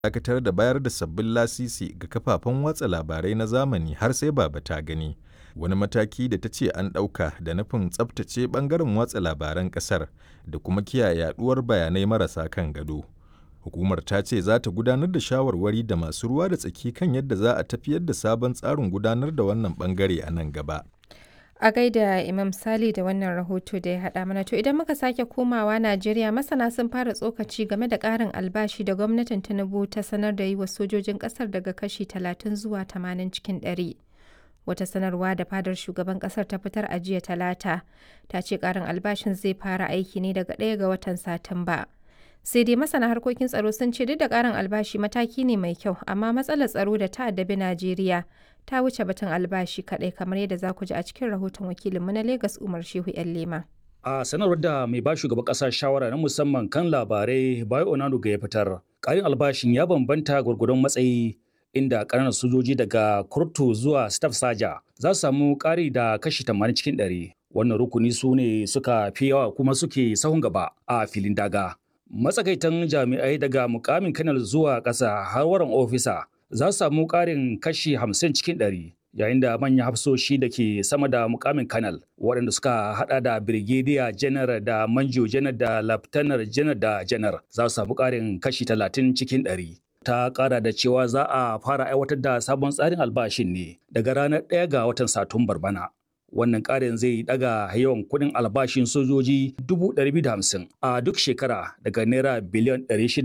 dakatar da bayar da sabbin lasisi ga kafafen watsa labarai na zamani har sai baba ta gani. Wani mataki da ta ce an ɗauka da nufin tsabtace ɓangaren watsa labaran ƙasar da kuma kiyaye yaɗuwar bayanai marasa kan gado. Hukumar ta ce za ta gudanar da shawarwari da masu ruwa da tsaki kan yadda za a tafiyar da sabon tsarin gudanar da wannan ɓangare a nan gaba. A gaida Imam Sali da wannan rahoto da ya haɗa mana to idan muka sake komawa Najeriya masana sun fara tsokaci game da ƙarin albashi da gwamnatin Tinubu ta sanar da yi wa sojojin ƙasar daga kashi 30 zuwa 80 cikin 100. Wata sanarwa da fadar shugaban ƙasar ta fitar a jiya talata ta ce ƙarin albashin zai fara aiki ne daga ɗaya ga watan Satumba. Sai dai masana harkokin tsaro sun ce duk da ƙarin albashi mataki ne mai kyau amma matsalar tsaro da ta addabi Najeriya ta wuce batun albashi kaɗai kamar yadda za ku ji a cikin rahoton wakilinmu na Legas Umar Shehu 'yan Lema. A sanarwar da mai ba shugaban ƙasa shawara na musamman kan labarai Bayo Onanuga ya fitar, ƙarin albashin ya bambanta gwargwadon matsayi inda ƙananan sojoji daga kurtu zuwa staff saja za su samu ƙari da kashi 80 cikin 100. Wannan rukuni su ne suka fi yawa kuma suke sahun gaba a filin daga. Matsakaitan jami'ai daga mukamin kanal zuwa ƙasa har waran ofisa za su samu ƙarin kashi 50 cikin 100 yayin da manyan hafsoshi da ke sama da mukamin kanal waɗanda suka hada da birgediya janar da manjo janar da laftanar janar da janar za su samu ƙarin kashi 30 cikin 100 ta ƙara da cewa za a fara aiwatar da sabon tsarin albashin ne daga ranar 1 ga watan satumbar bana wannan ƙarin zai daga yawan kuɗin albashin sojoji 250 a duk shekara daga naira biliyan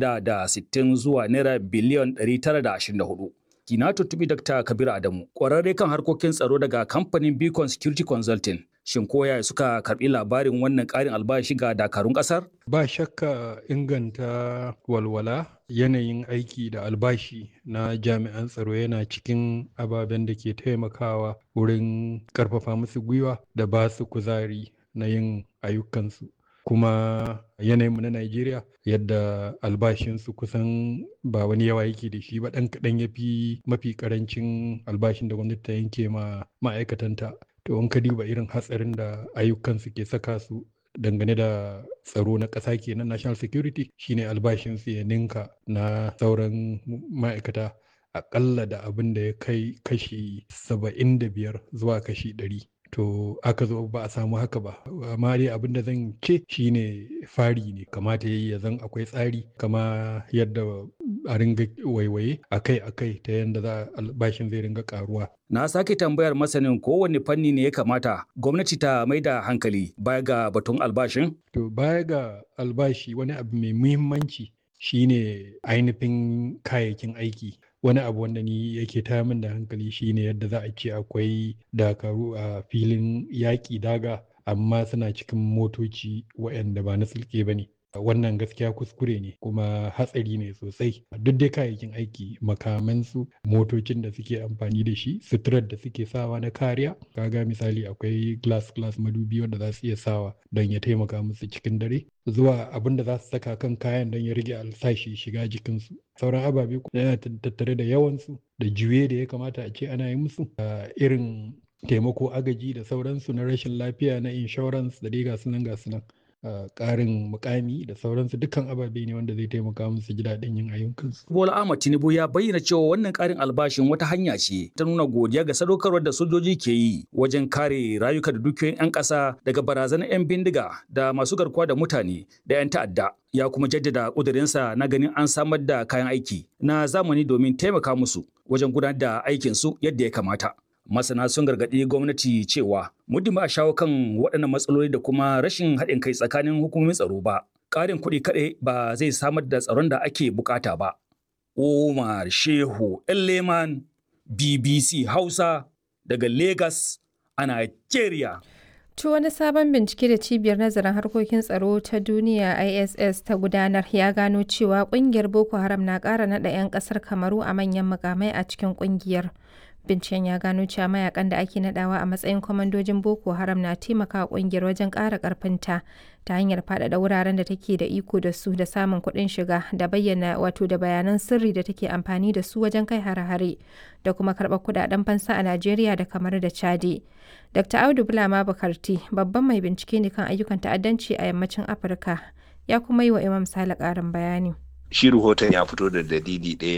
660 zuwa naira biliyan 924. Kina tuttubi Dr. Kabir Adamu, ƙwararre kan harkokin tsaro daga kamfanin Beacon Security Consulting. Shin koya suka karɓi labarin wannan ƙarin albashi ga dakarun ƙasar? Ba shakka inganta walwala yanayin aiki da albashi na jami'an tsaro yana cikin ababen da ke taimakawa wurin ƙarfafa musu gwiwa da ba su kuzari na yin ayyukansu. kuma yanayinmu na Najeriya yadda albashinsu kusan ba wani yawa yake da shi ba ɗan kaɗan ya fi mafi ƙarancin albashin da gwamnati ta yanke ma ma'aikatanta. To in ka duba irin hatsarin da ayyukansu ke saka su dangane da tsaro na ƙasa kenan national security shine albashinsu ya ninka na sauran ma'aikata aƙalla da abin da ya kai kashi saba'in da biyar zuwa kashi ɗari. to aka zo ba a samu haka ba amma dai abin da zan ce shine fari ne kamata yayi ya zan akwai tsari kama yadda a ringa waiwaye akai akai ta yadda za albashin zai ringa karuwa na sake tambayar masanin kowane fanni ne ya kamata gwamnati ta mai da hankali baya ga batun albashin to baya ga albashi wani abu mai muhimmanci shine ainihin kayayyakin aiki wani abu wanda ni yake taya min da hankali shine yadda za a ce akwai dakaru a filin yaƙi daga amma suna cikin motoci waɗanda ba na sulke ba ne wannan gaskiya kuskure ne kuma hatsari ne sosai duk dai kayayyakin aiki makamansu motocin da suke amfani da shi suturar da suke sawa na kariya kaga misali akwai glass glass madubi wanda za su iya sawa don ya taimaka musu cikin dare zuwa abin da za su saka kan kayan don ya rage alsashi shiga jikinsu sauran ababe yana tattare da yawansu da juye da ya kamata a ce ana yi musu irin taimako agaji da sauransu na rashin lafiya na insurance da dai gasu nan gasu nan ƙarin mukami da sauransu dukkan ababe ne wanda zai taimaka musu ji daɗin yin ayyukansu. Bola Ahmad Tinubu ya bayyana cewa wannan ƙarin albashin wata hanya ce ta nuna godiya ga sadaukarwar da sojoji ke yi wajen kare rayuka da dukiyoyin 'yan ƙasa daga barazanar 'yan bindiga da masu garkuwa da mutane da 'yan ta'adda. Ya kuma jaddada ƙudurinsa na ganin an samar da kayan aiki na zamani domin taimaka musu wajen gudanar da aikinsu yadda ya kamata. masana sun gargaɗi gwamnati cewa muddin ba a shawo kan waɗannan matsaloli da kuma rashin haɗin kai tsakanin hukumomin tsaro ba ƙarin kuɗi kaɗai ba zai samar da tsaron da ake bukata ba Umar Shehu Leman BBC Hausa daga Lagos a Nigeria. To wani sabon bincike da cibiyar nazarin harkokin tsaro ta duniya ISS ta gudanar ya gano cewa kungiyar Boko Haram na ƙara naɗa 'yan ƙasar Kamaru a manyan mukamai a cikin kungiyar. Binciken ya gano cewa mayakan da ake nadawa a matsayin kwamandojin Boko Haram na taimaka kungiyar wajen ƙara ƙarfinta ta hanyar faɗaɗa wuraren da take da iko da su da samun kuɗin shiga da bayyana wato da bayanan sirri da take amfani da su wajen kai hare-hare da kuma karɓar kuɗaɗen fansa a Najeriya da kamar da Chadi. Dr. Audu Bulama Bukarti babban mai bincike ne kan ayyukan ta'addanci a yammacin Afirka ya kuma yi wa Imam Sale ƙarin bayani. shi rahoton ya fito da dalili ɗaya